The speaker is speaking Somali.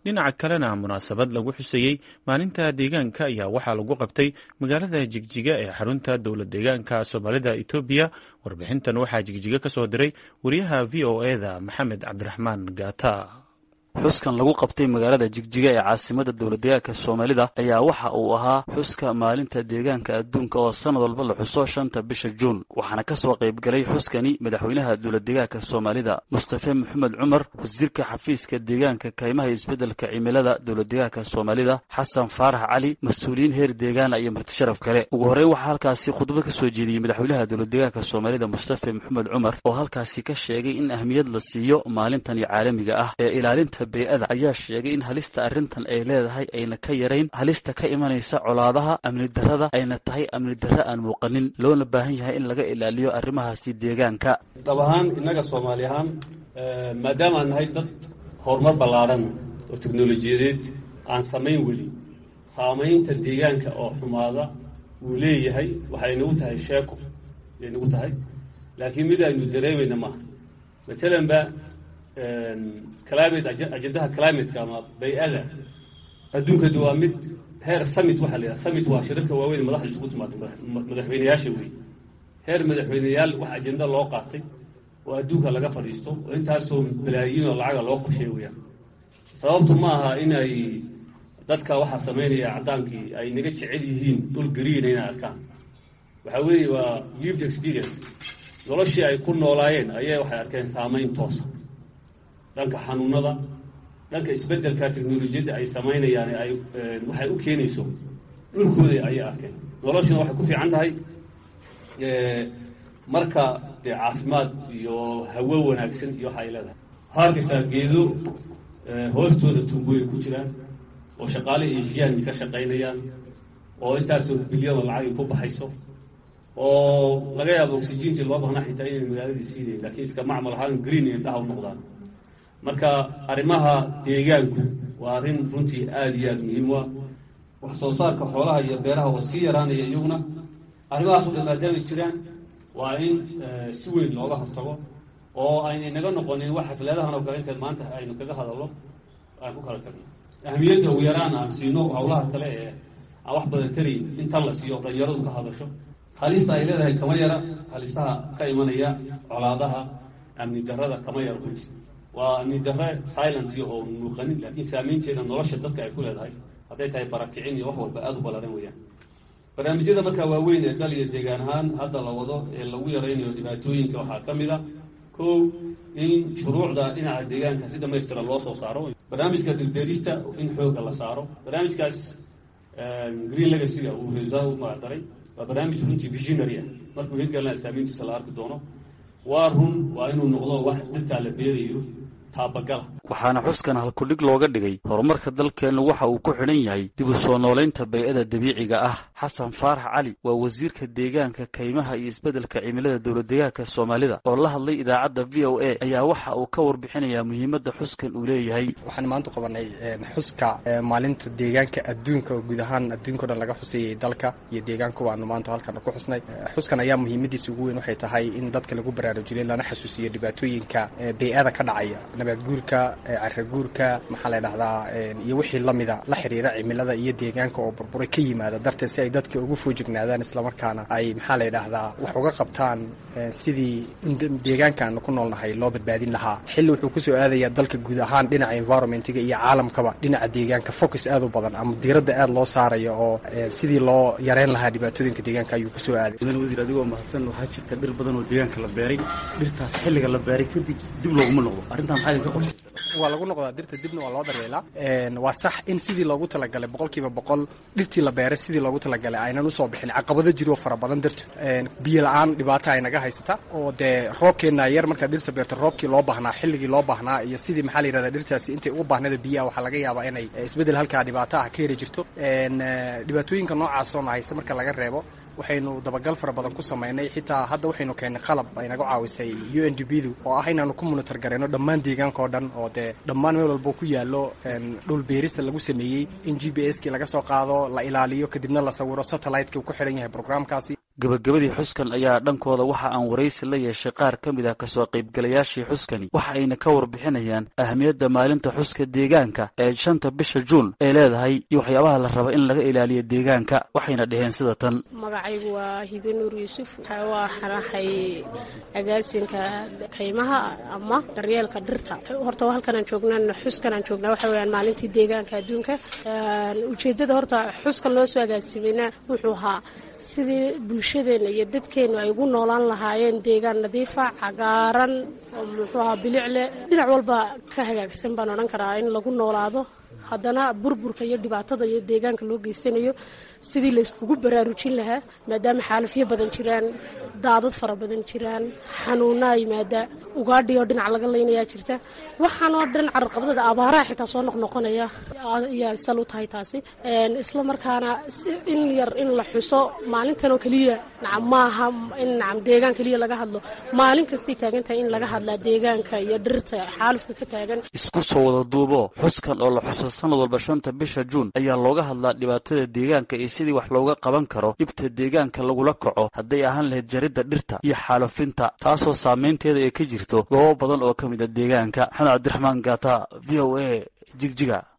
dhinaca kalena munaasabad lagu xusayey maalinta deegaanka ayaa waxaa lagu qabtay magaalada jigjiga ee xarunta dowlad deegaanka soomaalida etoobiya warbixintan waxaa jigjiga ka soo diray wariyaha v o eda maxamed cabdiraxmaan gaata xuskan lagu qabtay magaalada jigjiga ee caasimada dowladdeegaanka soomaalida ayaa waxa uu ahaa xuska maalinta deegaanka adduunka oo sanad walba la xuso shanta bisha juun waxaana ka soo qaybgalay xuskani madaxweynaha dowladdeegaanka soomaalida mustafe maxamed cumar wasiirka xafiiska deegaanka kaymaha isbeddelka cimilada dowladdeegaanka soomaalida xasan faarax cali mas-uuliyiin heer deegaana iyo martisharaf kale ugu horreyn waxaa halkaasi khudbad ka soo jeediyey madaxweynaha dowladdeegaanka soomaalida mustafe maxamed cumar oo halkaasi ka sheegay in ahmiyad la siiyo maalintani caalamiga ah ee ilaalinta bey-ada ayaa sheegay in halista arrintan ay leedahay ayna ka yarayn halista ka imanaysa colaadaha amni darrada ayna tahay amni darre aan muuqanin loona baahan yahay in laga ilaaliyo arrimahaasi deegaanka dhab ahaan innaga soomaali ahaan maadaama aan nahay dad horumar ballaadhan oo teknolojiyadeed aan samayn weli saamaynta deegaanka oo xumaada wuu leeyahay waxay nagu tahay sheeko ay nagu tahay laakiin mid aynu dareemayna maaha matalan ba climate ajendaha climateka ama bay-ada adduunkadu waa mid heer summit waxaa la yidhaha summit waa shirarka waaweyn madaxda isugu timaado madaxweyneyaasha wey heer madaxweyneyaal wax ajenda loo qaatay oo adduunka laga fadhiisto oo intaasoo balaayiin oo lacaga loo qorsheey weyaan sababtu ma aha inay dadka waxaa samaynaya caddaankii ay naga jecel yihiin dhul gariina inay arkaan waxaa weeye waa lived experience noloshii ay ku noolaayeen ayay waxay arkeen saamayn toosa dhanka xanuunada dhanka isbeddelka teknolojiyadda ay samaynayaan ay waxay u keenayso dhulkooda ayay arkeen noloshuna waxay ku fiican tahay marka dee caafimaad iyo hawo wanaagsan iyo waxa ay leedahay waxaa arkaysaa geedo hoostooda tumbooyin ku jiraan oo shaqaale asiyaani ka shaqaynayaan oo intaasoo bilyano lacagi ku baxayso oo laga yaabo oxygentii loo bahnaa xitaa inay magaaladii siinayn lakiin iska macmal ahaan green indhaha u noqdaan marka arrimaha deegaanku waa arrin runtii aada iyo aada muhiim u ah wax soo saarka xoolaha iyo beeraha oo sii yaraanaya iyaguna arrimahaas o dhan maadaamay jiraan waa in si weyn looga hortago oo ayna inaga noqonin wax xafladahan oo kale inta maanta aynu kaga hadalno aan ku kala tagno ahmiyadda ugu yaraan aan siino hawlaha kale ee aan wax badan tarayn in tan la siiyo dhalinyaradu ka hadasho halista ay leedahay kama yara halisaha ka imanaya colaadaha amni darrada kama yara runti waa amni darre silent oo muuqanin laakiin saamaynteeda nolosha dadka ay ku leedahay hadday tahay barakicin iyo wax walba aada u ballaran weeyaan barnaamijyada markaa waaweyn ee dal iyo deegaan ahaan hadda la wado ee lagu yaraynayo dhibaatooyinka waxaa ka mid a kow in shuruucda dhinaca deegaanka si dhamaystira loo soo saaro barnaamijka dilbeerista in xooga la saaro barnaamijkaas green legacyga uu resaa u magacdaray waa barnaamij runtii visionary ah markuu hirgalana saamayntiisa la arki doono waa run waa inuu noqdo wax dhirtaa la beerayo taabagala waxaana xuskan halkudhig looga dhigay horumarka dalkeennu waxa uu ku xidhan yahay dib u soo noolaynta bay-ada dabiiciga ah xasan faarax cali waa wasiirka deegaanka kaymaha iyo isbeddelka cimilada dowladdeegaanka soomaalida oo la hadlay idaacadda v o a ayaa waxa uu ka warbixinayaa muhiimadda xuskan uu leeyahay waxaan maanta qabanay xuska maalinta deegaanka adduunka oo guud ahaan adduunka o dhan laga xusayay dalka iyo deegaankuba aanu maanta halkan ku xusnay xuskan ayaa muhiimadiisa ugu weyn waxay tahay in dadka lagu baraarujiyay lana xasuusiyo dhibaatooyinka bay-ada ka dhacaya nabaadguurka caraguurka maxaa la dhahdaa iyo wixii lamida la xiriira cimilada iyo deegaanka oo burburay ka yimaada darteed si ay dadka ugu foojignaadaan islamarkaana ay maxaa la dhahdaa wax uga qabtaan sidii in deegaanka aanu ku noolnahay loo badbaadin lahaa xilli wuxuu kusoo aadayaa dalka guud ahaan dhinaca environmentiga iyo caalamkaba dhinaca deegaanka focus aad u badan ama diiradda aad loo saarayo oo sidii loo yareyn lahaa dhibaatooyinka deegaanka ayuu kusoo aaday mudan wasiir adigoo mahadsan waxaa jirta dhir badan oo deegaanka la beeray dhirtaas xilliga la beeray kadib dib looguma noqdo arrintan maxaa idinka qorshaysan waa lagu noqdaa dirta dibna waa loo daryeelaa waa sax in sidii loogu talagalay boqol kiiba boqol dhirtii la beeray sidii loogu talagalay aynan usoo bixin caqabado jiroo fara badan dirta biyo la-aan dhibaata ay naga haysata oo dee roobkeenna yar markaad dhirta beerta roobkii loo baahnaa xilligii loo baahnaa iyo sidii maxaa la yirahdaa dhirtaasi intay ugu baahnada biyaha waxaa laga yaabaa inay isbeddel halkaa dhibaato ah ka heli jirto dhibaatooyinka noocaasoo haysta marka laga reebo waxaynu dabagal fara badan ku samaynay xitaa hadda waxaynu keennay qalab ay naga caawisay u n d b du oo ah inaanu ku monitor garayno dhammaan deegaanka oo dhan oo dee dhammaan meel walbo ku yaallo dhul beerista lagu sameeyey in g b s kii laga soo qaado la ilaaliyo kadibna la sawiro satellite-ki uu ku xidhan yahay programkaasi gebagabadii xuskan ayaa dhankooda waxa aan waraysi la yeeshay qaar ka mid ah kasoo qaybgalayaashii xuskani waxa ayna ka warbixinayaan ahmiyadda maalinta xuska deegaanka ee shanta bisha juun ee leedahay iyo waxyaabaha la raba in laga ilaaliyo deegaanka waxayna dhaheen sida tan magacaygu waa hibe nuur yuusuf waa xanahay agaasinka kaymaha ama daryeelka dhirta horta halkanaan joognaan xuskanaan joognaa waxa weyaan maalintii deegaanka adduunka ujeeddada horta xuskan loo soo agaasimayna wuxuu ahaa sidii bulshadeenna iyo dadkeennu ay ugu noolaan lahaayeen deegaan nadiifa cagaaran oo muxuu ahaa bilicle dhinac walba ka hagaagsan baan odhan karaa in lagu noolaado haddana burburka iyo dhibaatada iyo deegaanka loo geysanayo sidii layskugu baraarujin lahaa maadaama xaalafyo badan jiraan daadad fara badan jiraan xanuunaa yimaada ugaadhi oo dhinac laga laynayaa jirta waxaan oo dhan cararqabdada abaaraha xitaa soo noqnoqonaya ayaa sal u tahay taasi isla markaana in yar in la xuso maalintan oo keliya nacam maaha in nacam deegaan keliya laga hadlo maalin kastay taagan tahay in laga hadlaa deegaanka iyo dhirta xaalufka ka taagan isku soo wada duubo xuskan oo la xuso sanad walba shanta bisha juun ayaa looga hadlaa dhibaatada deegaanka iyo sidii wax looga qaban karo dhibta deegaanka lagula kaco hadday ahaan lahayd jaridda dhirta iyo xaalufinta taasoo saameynteeda ay ka jirto goobo badan oo ka mid a deegaanka maxamed cabdiraxmaan gaata v o a jigjiga